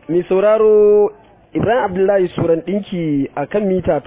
mai sauraro Ibrahim Abdullahi Suran ɗinki a kan mita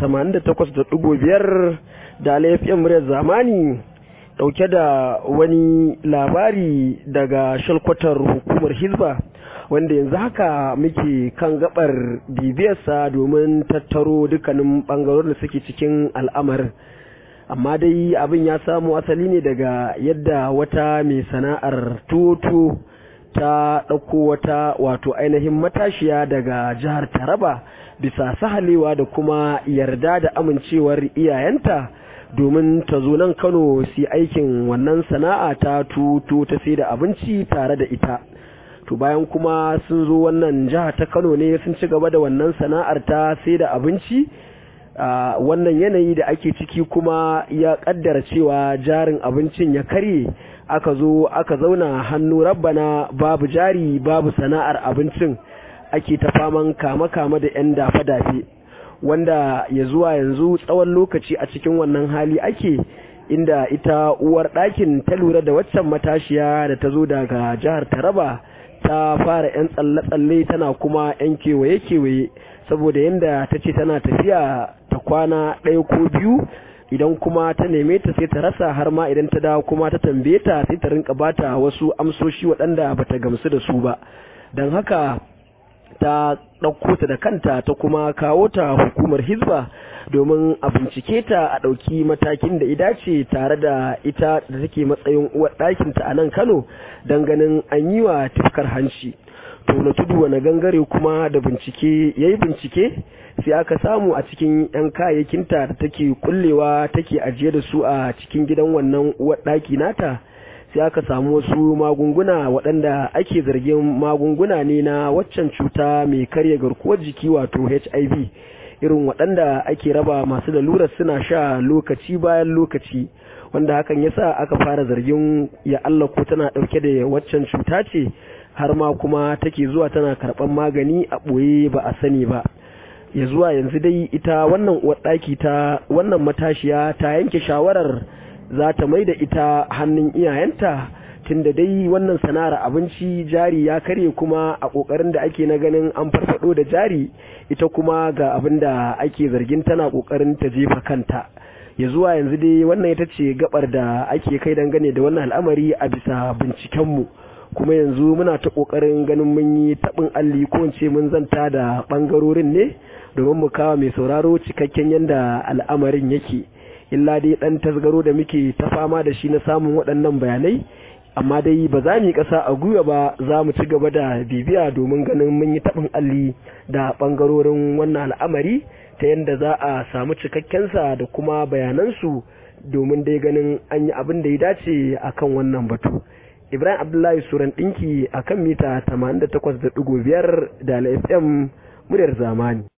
88.5 da laifin muryar zamani ɗauke da wani labari daga shalkwatar hukumar Hizba wanda yanzu haka muke kan gabar bibiyarsa domin tattaro dukkanin ɓangarorin da suke cikin al'amarin. Amma dai abin ya samu asali ne daga yadda wata mai sana'ar toto ta ɗauko wata wato ainihin matashiya daga jihar Taraba bisa sahalewa da kuma yarda da amincewar iyayenta domin ta zo nan Kano su aikin wannan sana'a ta tuto ta sai da abinci tare da ita. To bayan kuma sun zo wannan jiha ta Kano ne sun ci gaba da wannan sana'ar ta sai da abinci a wannan yanayi da ake ciki kuma ya kaddara cewa jarin abincin ya karye aka zo aka zauna hannu rabbana babu jari babu sana'ar abincin ake ta faman kama-kama da 'yan dafe-dafe wanda ya zuwa yanzu tsawon lokaci a cikin wannan hali ake inda ita uwar ɗakin ta lura da waccan matashiya da ta zo daga jihar taraba ta fara 'yan tsalle-tsalle tana kuma 'yan kewaye-kewaye saboda yadda ta ce tana tafiya ta kwana ɗaya ko biyu idan kuma ta neme ta sai ta rasa har ma idan ta dawo kuma ta tambaye ta sai ta rinka bata wasu amsoshi waɗanda bata gamsu da su ba don haka ta ɗauko ta da kanta ta kuma kawo ta hukumar hizba domin a bincike ta a ɗauki matakin da idace tare da ita da take matsayin uwar ɗakinta a nan kano don ganin an yi wa tufkar hanci to na tudu wani gangare kuma da bincike ya yi bincike sai aka samu a cikin 'yan kayayyakinta da take kullewa take ajiye da su a cikin gidan wannan uwar ɗaki nata sai aka samu wasu magunguna waɗanda ake zargin magunguna ne na waccan cuta mai karya garkuwar jiki wato hiv irin waɗanda ake raba masu lalurar suna sha lokaci bayan lokaci wanda hakan yasa aka fara zargin ya Allah ko tana ɗauke da waccan cuta ce har ma kuma take zuwa tana karɓar magani a ɓoye ba a sani ba ya zuwa yanzu dai ita wannan ɗaki ta wannan matashiya ta yanke shawarar za ta mai da ita hannun iyayenta tunda dai wannan sana'ar abinci jari ya karye kuma a ƙoƙarin da ake na ganin an farfado da jari ita kuma ga abin da ake zargin tana ƙoƙarin ta jefa kanta ya zuwa yanzu dai wannan ita ce gabar da ake kai dangane da wannan al'amari a bisa bincikenmu kuma yanzu muna ta ƙoƙarin ganin mun yi taɓin alli ko ce mun zanta da ɓangarorin ne domin mu kawo mai sauraro cikakken yadda al'amarin yake illa dai ɗan tasgaro da muke ta fama da shi na samun waɗannan bayanai amma dai ba za mu yi ƙasa a gwiwa ba za mu ci gaba da bibiya domin ganin mun yi taɓin alli da ɓangarorin wannan al'amari ta yadda za a samu cikakkensa da kuma bayanansu domin dai ganin an yi abin da ya dace a kan wannan batu ibrahim abdullahi suran ɗinki a kan mita 88.5 da fm muryar zamani